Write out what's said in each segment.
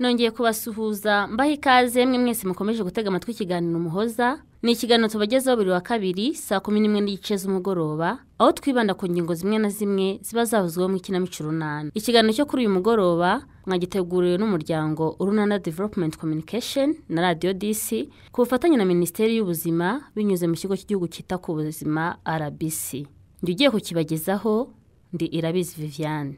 nongeye kubasuhuza mbaho ikaze mwe mwese mukomeje gutega amatwi ikiganiro umuhoza ni ikiganiro tubagezaho buri wa kabiri saa kumi n'imwe n'igice z'umugoroba aho twibanda ku ngingo zimwe na zimwe ziba zavuzweho mu ikinamico runana ikiganiro cyo kuri uyu mugoroba mwagiteguriwe n'umuryango urunana development communication na radiyo disi ku bufatanye na minisiteri y'ubuzima binyuze mu kigo cy'igihugu cyita ku buzima rbc njya ugiye kukibagezaho ndi irabizi viviane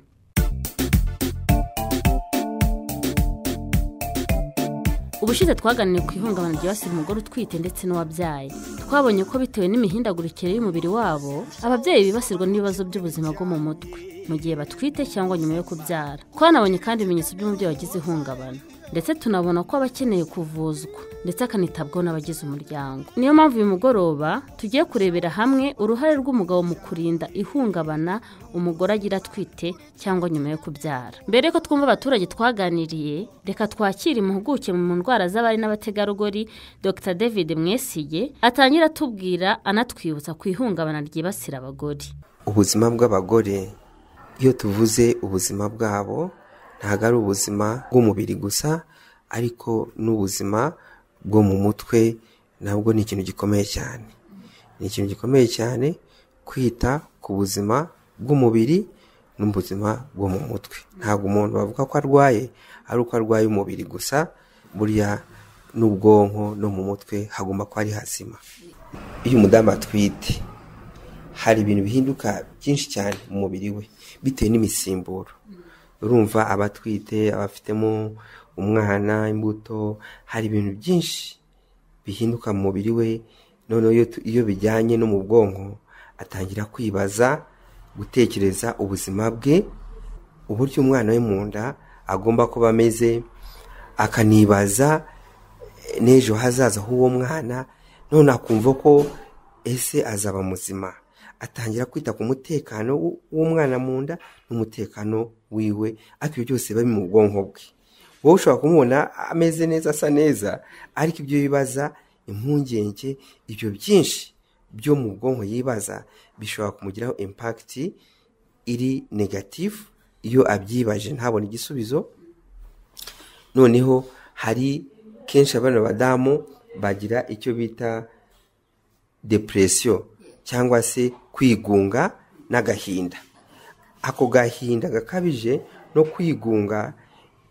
ubushize twaganiriye ku ihungabana ryibasira umugore utwite ndetse n'uwabyaye twabonye ko bitewe n'imihindagurikire y'umubiri wabo ababyeyi bibasirwa n'ibibazo by'ubuzima bwo mu mutwe mu gihe batwite cyangwa nyuma yo kubyara twanabonye kandi ibimenyetso by'umubyeyi wagize ihungabana ndetse tunabona ko aba akeneye kuvuzwa ndetse akanitabwaho n'abagize umuryango niyo mpamvu uyu mugoroba tugiye kurebera hamwe uruhare rw'umugabo mu kurinda ihungabana umugore agira atwite cyangwa nyuma yo kubyara mbere ko twumva abaturage twaganiriye reka twakire impuguke mu ndwara z'abari n'abategarugori dr david mwesiye atangira atubwira anatwibutsa ku ihungabana ryibasira abagore ubuzima bw'abagore iyo tuvuze ubuzima bwabo ntabwo ari ubuzima bw'umubiri gusa ariko n'ubuzima bwo mu mutwe nabwo ni ikintu gikomeye cyane ni ikintu gikomeye cyane kwita ku buzima bw'umubiri n'ubuzima bwo mu mutwe ntabwo umuntu bavuga ko arwaye ari uko arwaye umubiri gusa burya n'ubwonko no mu mutwe hagomba kuba ari hazima iyo umudamu atwite hari ibintu bihinduka byinshi cyane mu mubiri we bitewe n'imisimburo urumva abatwite abafitemo umwana imbuto hari ibintu byinshi bihinduka mu mubiri we noneho iyo bijyanye no mu bwonko atangira kwibaza gutekereza ubuzima bwe uburyo umwana we mu nda agomba kuba ameze akanibaza n'ejo hazaza h'uwo mwana none akumva ko ese azaba muzima atangira kwita ku mutekano w'umwana mu nda n'umutekano wiwe ariko ibyo byose biba mu bwonko bwe wowe ushobora kumubona ameze neza asa neza ariko ibyo bibaza impungenge ibyo byinshi byo mu bwonko yibaza bishobora kumugiraho impakiti iri negatifu iyo abyibaje ntabone igisubizo noneho hari kenshi abana badamu bagira icyo bita depresiyo cyangwa se kwigunga n'agahinda ako gahinda gakabije no kwigunga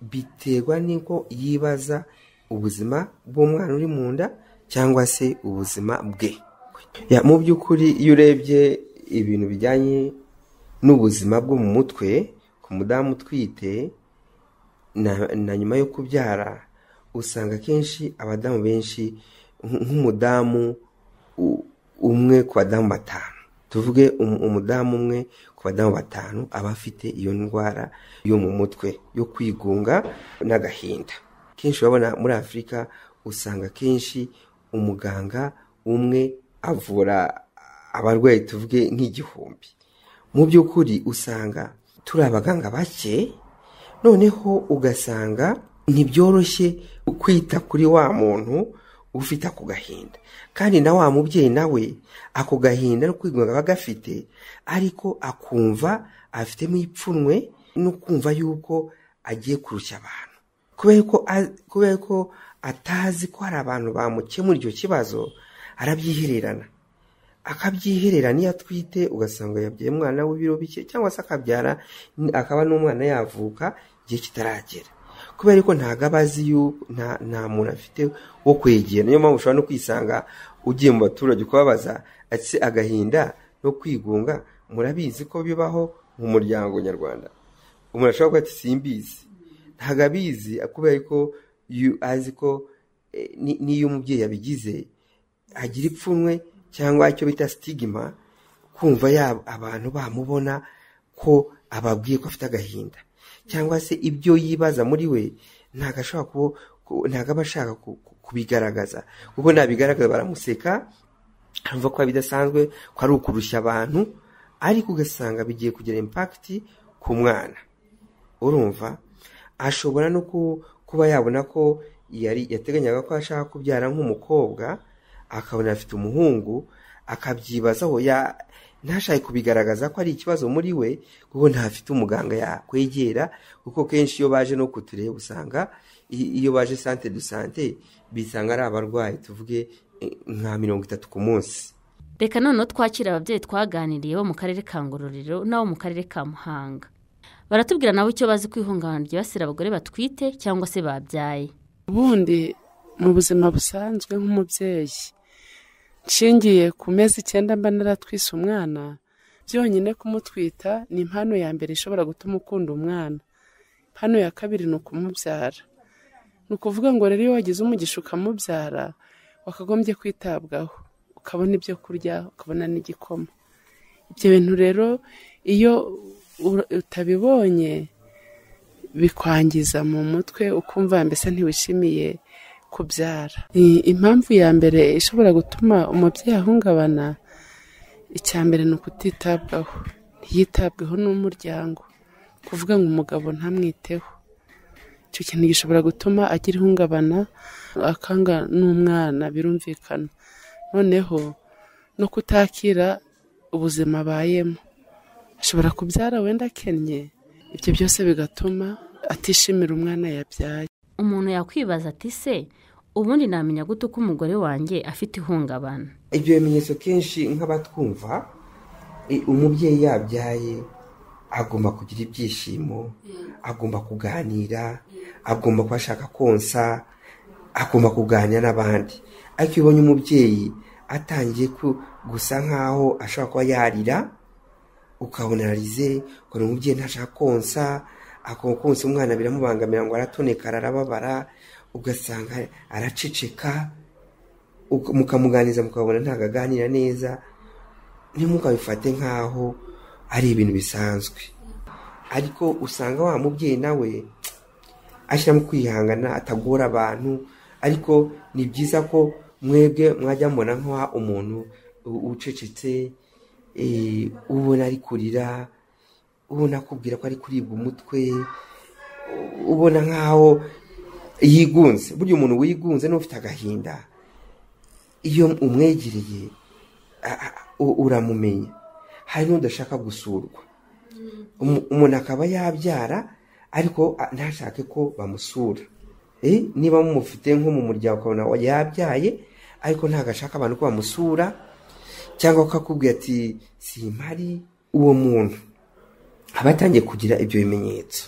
biterwa n'uko yibaza ubuzima bw'umwana uri mu nda cyangwa se ubuzima bwe mu by'ukuri iyo urebye ibintu bijyanye n'ubuzima bwo mu mutwe ku mudamu utwite na nyuma yo kubyara usanga akenshi abadamu benshi nk'umudamu umwe ku badamu batanu tuvuge umudamu umwe ku badamu batanu aba afite iyo ndwara yo mu mutwe yo kwigunga n'agahinda kenshi urabona muri afurika usanga kenshi umuganga umwe avura abarwayi tuvuge nk'igihumbi mu by'ukuri usanga turi abaganga bake noneho ugasanga ntibyoroshye kwita kuri wa muntu ufite ako gahinda kandi na wa mubyeyi nawe ako gahinda no kwigunga aba gafite ariko akumva afitemo ipfunwe no kumva yuko agiye kurushya abantu kubera ko atazi ko hari abantu bamukemura icyo kibazo arabyihererana akabyihererana iyo atwite ugasanga yabyaye umwana w'ibiro bike cyangwa se akabyara akaba n'umwana yavuka igihe kitaragera kubera ko ntabwo aba azi yuko nta muntu afite wo kwegera niyo mpamvu ushobora no kwisanga ugiye mu baturage ukababaza ati agahinda no kwigunga murabizi ko bibaho mu muryango nyarwanda umuntu ashobora kuba ati simbizi ntabwo abizi kubera ko azi ko n'iyo umubyeyi abigize agira ipfunwe cyangwa icyo bita sitigima kumva abantu bamubona ko ababwiye ko afite agahinda cyangwa se ibyo yibaza muri we ntabwo ashobora kuba ntabwo aba ashaka kubigaragaza kuko nabigaragaza baramuseka akumva ko bidasanzwe ko ari ukurushya abantu ariko ugasanga bigiye kugira impakiti ku mwana urumva ashobora no kuba yabona ko yari yateganyaga ko ashaka kubyara nk'umukobwa akabona afite umuhungu akabyibazaho ya ntashake kubigaragaza ko ari ikibazo muri we kuko ntafite umuganga yakwegera kuko kenshi iyo baje no kutureba usanga i- iyo baje sante du sante bisanga ari abarwayi tuvuge eh, nka mirongo itatu ku munsi reka noneho twakire ababyeyi twaganiriye bo mu karere ka ngororero n'abo mu karere ka muhanga baratubwira nabo icyo bazi ku ihungabana ryibasira abagore batwite cyangwa se babyaye ubundi mu buzima busanzwe nk'umubyeyi nshingiye ku mezi icyenda mba naratwise umwana byonyine kumutwita ni impano ya mbere ishobora gutuma ukunda umwana impano ya kabiri ni ukumubyara ni ukuvuga ngo rero iyo wagize umugisha ukamubyara wakagombye kwitabwaho ukabona ibyo kurya ukabona n'igikoma ibyo bintu rero iyo ura- utabibonye bikwangiza mu mutwe ukumva mbese ntiwishimiye kubyara I- impamvu ya mbere ishobora gutuma umubyeyi ahungabana icya mbere ni ukutitabwaho ntiyitabweho n'umuryango kuvuga ngo umugabo ntamwiteho icyo kintu gishobora gutuma agira ihungabana akanga n'umwana birumvikana noneho no kutakira ubuzima abayemo ashobora kubyara wenda akennye ibyo byose bigatuma atishimira umwana yabyaye umuntu yakwibaza ati se ubundi namenya gute uko umugore wanjye afite ihungabana ibyo bimenyetso kenshi nk'abatwumva i- umubyeyi yabyaye agomba kugira ibyishimo agomba kuganira agomba kuba ashaka konsa agomba kuganira n'abandi ariko iyo ubonye umubyeyi atangiye ku- gusa nk'aho ashobora kuba yarira ukabona ararize ukabona umubyeyi ntashaka konsa akaba konsa umwana biramubangamira ngo aratoneka ararababara ugasanga araceceka uka- mukamuganiriza mukabona ntabwo aganira neza ntimukabifate nk'aho ari ibintu bisanzwe ariko usanga wa mubyeyi nawe ashyiramo kwihangana atagora abantu ariko ni byiza ko mwebwe mwajya mubona nk'uha umuntu u- ucecetse eh, ubona ari kurira ubona akubwira ko ari kuribwa umutwe u- ubona nk'aho yigunze burya umuntu wigunze n'ufite agahinda iyo umwegereye a- a- u- uramumenya hari n'udashaka gusurwa Umu- umuntu akaba yabyara ariko a- ntashake ko bamusura Eh, niba mumufite nko mu muryango ukabona yabyaye ariko ntabwo ashaka abantu ko bamusura cyangwa ko akubwira ati simpari uwo muntu aba atangiye kugira ibyo bimenyetso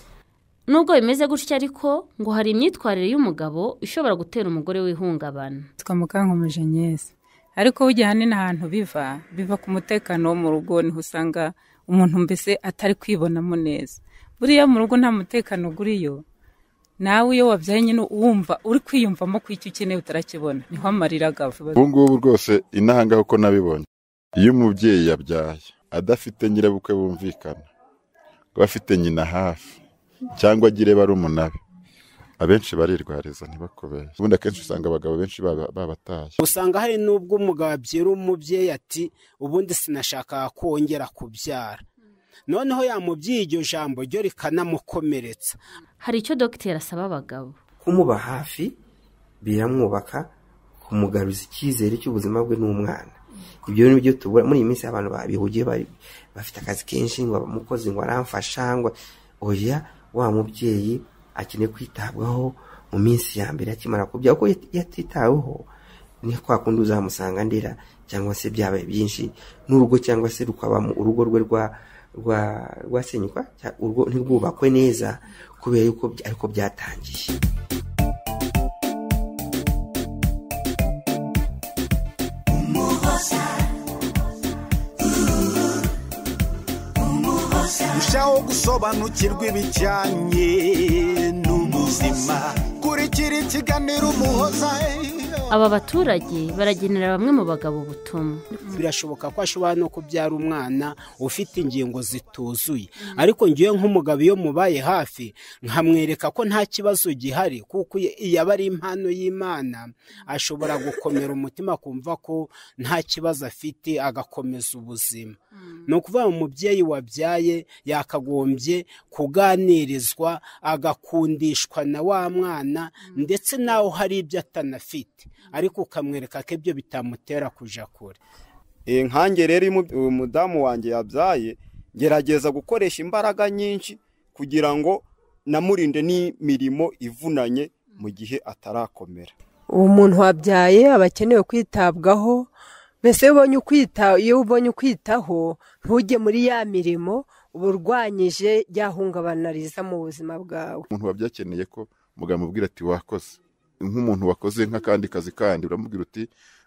nubwo bimeze gutya ariko ngo hari imyitwarire y'umugabo ishobora gutera umugore w'ihungabana twa mukankomeje nyeza ariko burya ahanini ahantu biva biva ku mutekano wo mu rugo niho usanga umuntu mbese atari kwibonamo neza buriya mu rugo nta mutekano uguriyo nawe iyo wabyaye nyine wumva uri kwiyumvamo ko icyo ukeneye utarakibona niho amarira agava ubu ngubu rwose inahangaho uko nabibonye iyo umubyeyi yabyaye adafite nyirabukwe bumvikana ngo afite nyina hafi cyangwa agire barumuna be abenshi barirwariza ntibakubere ubundi akenshi usanga abagabo benshi baba- babataye usanga hari n'ubwo umugabo abyera umubyeyi ati ubundi sinashaka kongera kubyara noneho yamubwiye iryo jambo ryo rikanamukomeretsa hari icyo dogiteri asaba abagabo kumuba hafi biramwubaka kumugaruza icyizere cy'ubuzima bwe n'umwana ibyo ni byo tubura muri iyi minsi abantu babihugiye bari- bafite akazi kenshi ngo umukozi ngo aramfasha ngo oya wa mubyeyi akeneye kwitabwaho mu minsi ya mbere akimara kubya kuko iyo iyo atitaweho ni kwa kundi uzamusanga ndera cyangwa se byabaye byinshi n'urugo cyangwa se rukaba mu- urugo rwe rwa rwa rwasenyuka cya- urugo ntirwubakwe neza kubera yuko by- ariko byatangiye rushaho gusobanukirwa ibijyanye n'ubuzima kurikira ikiganiro umuhoza aba baturage baragenera bamwe mu bagabo ubutumwa birashoboka ko ashobora no kubyara umwana ufite ingingo zituzuye ariko ngiye nk'umugabo iyo mubaye hafi nkamwereka ko nta kibazo gihari kuko iyo aba ari impano y'imana ashobora gukomera umutima akumva ko nta kibazo afite agakomeza ubuzima ni ukuvuga ngo umubyeyi wabyaye yakagombye kuganirizwa agakundishwa na wa mwana ndetse nawe hari ibyo atanafite ariko ukamwereka ko ibyo bitamutera kujya kure nkange rero iyo umu- umudamu wanjye yabyaye gerageza gukoresha imbaraga nyinshi kugira ngo namurinde n'imirimo ivunanye mu gihe atarakomera uwo muntu wabyaye aba akenewe kwitabwaho mbese iyo ubonye ukwita iyo ubonye ukwitaho ntujye muri ya mirimo uba urwanyije rya hungabana riza mu buzima bwawe umuntu wabyakeneye ko muganga amubwira ati wakoze nk'umuntu wakoze nk'akandi kazi kandi uramubwira uti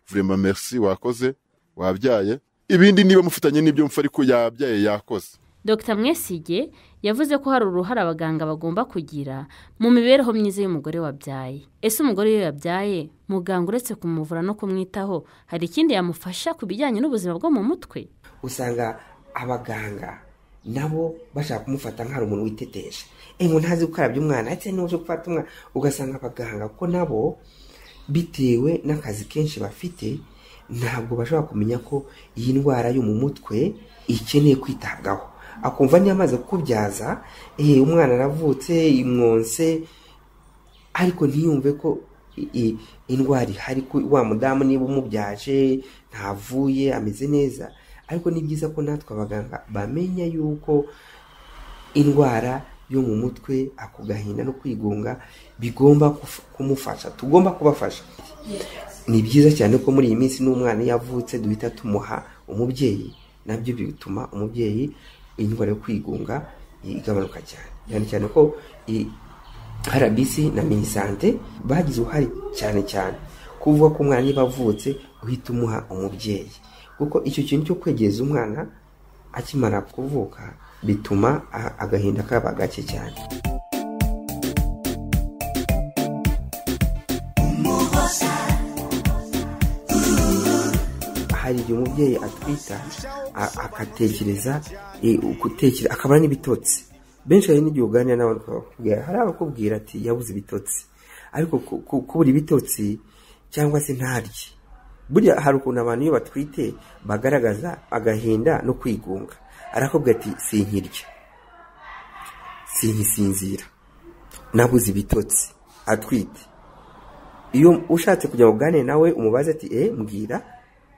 vurema merci wakoze wabyaye ibindi niba mufitanye n'ibyo mfa ariko yabyaye yakoze dr mwesige yavuze ko hari uruhare abaganga bagomba kugira mu mibereho myiza y'umugore wabyaye ese umugore iyo yabyaye muganga uretse kumuvura no kumwitaho hari ikindi yamufasha ku bijyanye n'ubuzima bwo mu mutwe usanga abaganga nabo bashaka kumufata nk'aho ari umuntu witeteje ngo ntazi gukarabya umwana ndetse n'uje gufata umwana ugasanga abaganga ko nabo bitewe n'akazi kenshi bafite ntabwo bashobora kumenya ko iyi ndwara yo mu mutwe ikeneye kwitabwaho akumva niyo amaze kukubyaza eh, umwana aravutse imwonse ariko ntiyumve ko i- i- indwara ihari ko wa mudamu niba umubyaje ntavuye ameze neza ariko ni byiza ko natwe abaganga bamenya yuko indwara yo mu mutwe ako gahinda no kwigunga bigomba kuf- kumufasha tugomba kubafasha ni byiza cyane ko muri iyi minsi n'umwana iyo avutse duhita tumuha umubyeyi nabyo bituma umubyeyi indwara yo kwigunga igabanuka cyane cyane cyane ko i- rbc na minisante bagize uruhare cyane cyane kuvuga ko umwana niba avutse uhita umuha umubyeyi kuko icyo kintu cyo kwegereza umwana akimara kuvuka bituma a- agahinda kaba gake cyane hari igihe umubyeyi atwita a- agatekereza eh, gutekereza akabona n'ibitotsi benshi hari n'igihe uganira n'abantu bakakubwira hari abakubwira ati yabuze ibitotsi ariko ku- ku- kubura ibitotsi cyangwa se ntarye burya hari ukuntu abantu iyo batwite bagaragaza agahinda no kwigunga arakubwira ati sinkirya sinkisinzira nabuze ibitotsi atwite iyo ushatse kujya uganire nawe umubaze ati eh mbwira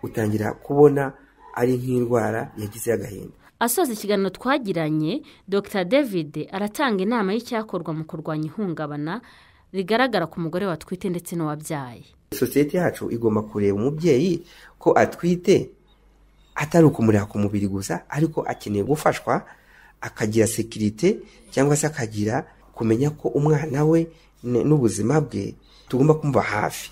utangira kubona ari nk'indwara yagize agahinda asoza ikiganiro twagiranye dr david aratanga inama y'icyakorwa mu kurwanya ihungabana rigaragara ku mugore watwite ndetse n'uwabyaye sosiyete yacu igomba kureba umubyeyi ko atwite atari ukumureba ku mubiri gusa ariko akeneye gufashwa akagira sekirite cyangwa se akagira kumenya ko umwana we n- n'ubuzima bwe tugomba kumva hafi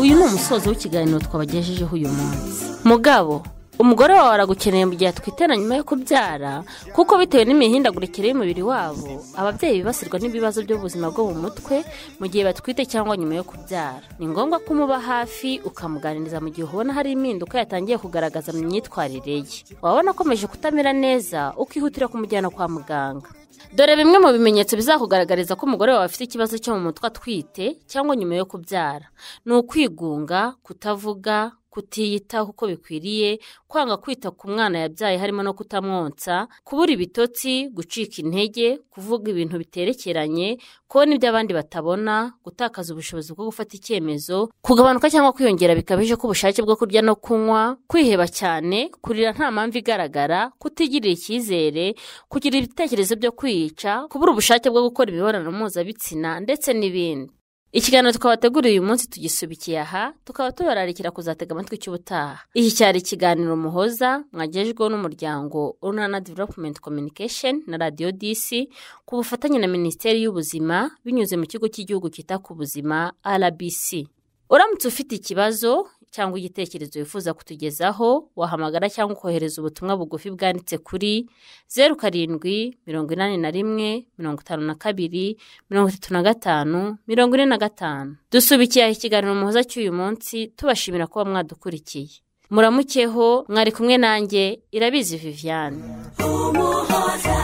uyu ni umusozo w'ikiganiro twabagejejeho uyu munsi mugabo umugore wawe aragukeneye mu gihe twiteranya nyuma yo kubyara kuko bitewe n'imihindagurikire y'umubiri wabo ababyeyi bibasirwa n'ibibazo by'ubuzima bwo mu mutwe mu gihe batwite cyangwa nyuma yo kubyara ni ngombwa ko umuba hafi ukamuganiriza mu gihe ubona hari impinduka yatangiye kugaragaza mu myitwarire ye wabona akomeje kutamera neza ukihutira kumujyana kwa muganga dore bimwe mu bimenyetso bizakugaragariza ko umugore wawe afite ikibazo cyo mu mutwe atwite cyangwa nyuma yo kubyara ni ukwigunga kutavuga kutiyitaho uko bikwiriye kwanga kwita ku mwana yabyaye harimo no kutamwonsa kubura ibitotsi gucika intege kuvuga ibintu biterekeranye kubona ibyo abandi batabona gutakaza ubushobozi bwo gufata icyemezo kugabanuka cyangwa kwiyongera bikabije k'ubushake bwo kurya no kunywa kwiheba cyane kurira nta mpamvu igaragara kutigirira icyizere kugira ibitekerezo byo kwiyica kubura ubushake bwo gukora imibonano mpuzabitsina ndetse n'ibindi ikiganiro twabateguriye uyu munsi tugisubikiye aha tukaba tubararikira kuzatega amatwi cy'ubutaha iki cyari ikiganiro muhoza mwagejweho n'umuryango urunana development communication na radio dc ku bufatanye na minisiteri y'ubuzima binyuze mu kigo cy'igihugu cyita ku buzima rbc uramutse ufite ikibazo cyangwa igitekerezo wifuza kutugezaho wahamagara cyangwa ukohereza ubutumwa bugufi bwanditse kuri zeru karindwi mirongo inani na rimwe mirongo itanu na kabiri mirongo itatu na gatanu mirongo ine na gatanu dusubikiye aha ikiganiro muhoza cy'uyu munsi tubashimira kuba mwadukurikiye muramukeho mwari kumwe nanjye irabizi viviane umuhoza